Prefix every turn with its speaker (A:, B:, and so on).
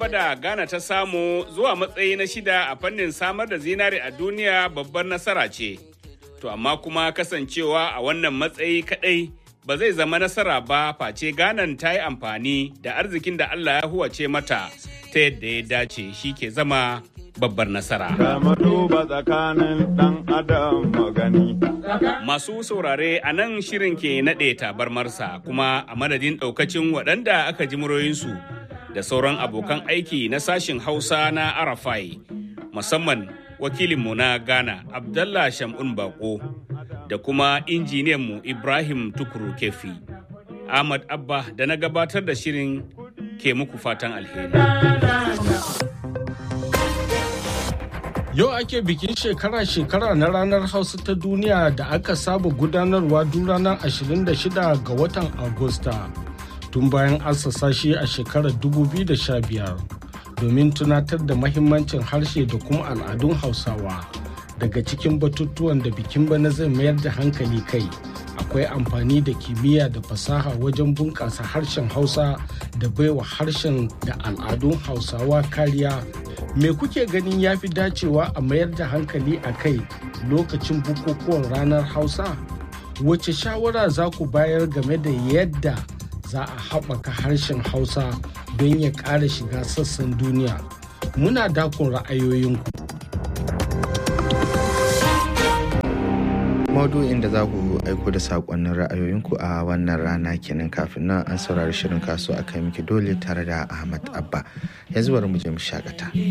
A: gaba da Ghana ta samu zuwa matsayi na shida a fannin samar da zinare a duniya babbar nasara ce. To amma kuma kasancewa a wannan matsayi kadai ba zai zama nasara ba face Ghana ta yi amfani da arzikin da Allah ya huwace mata ta yadda ya dace shi ke zama babbar nasara.
B: tsakanin dan adam magani.
A: Masu saurare a nan shirin ke naɗe tabarmarsa kuma a madadin ɗaukacin waɗanda aka ji muroyinsu da sauran abokan aiki na sashin Hausa na Arafai musamman wakilinmu na Ghana Abdallah Shamun Bako da kuma injiniyanmu Ibrahim Tukuru Kefi. Ahmad Abba da na gabatar da shirin ke muku fatan alheri.
C: Yau ake bikin shekara-shekara na ranar Hausa ta duniya da aka saba gudanarwa duk ranar 26 ga watan Agusta tun bayan assasa shi a shekarar 2015 domin tunatar da mahimmancin harshe da kuma al'adun Hausawa. Daga cikin batutuwan da bikin bana zai mayar da hankali kai akwai amfani da kimiyya da fasaha wajen bunƙasa harshen Hausa da baiwa harshen da al'adun Hausawa kariya me kuke ganin ya fi dacewa a mayar da hankali a kai lokacin bukukuwan ranar hausa wace shawara za ku bayar game da yadda za a haɓaka harshen hausa don ya ƙara shiga sassan duniya muna dakon ra'ayoyinku
D: maudu'in da za ku aiko da saƙonnin ra'ayoyinku a wannan rana kenan kafin nan an saurari shirin kaso a kai miki dole tare da ahmad abba yanzu bari mu je mu shakata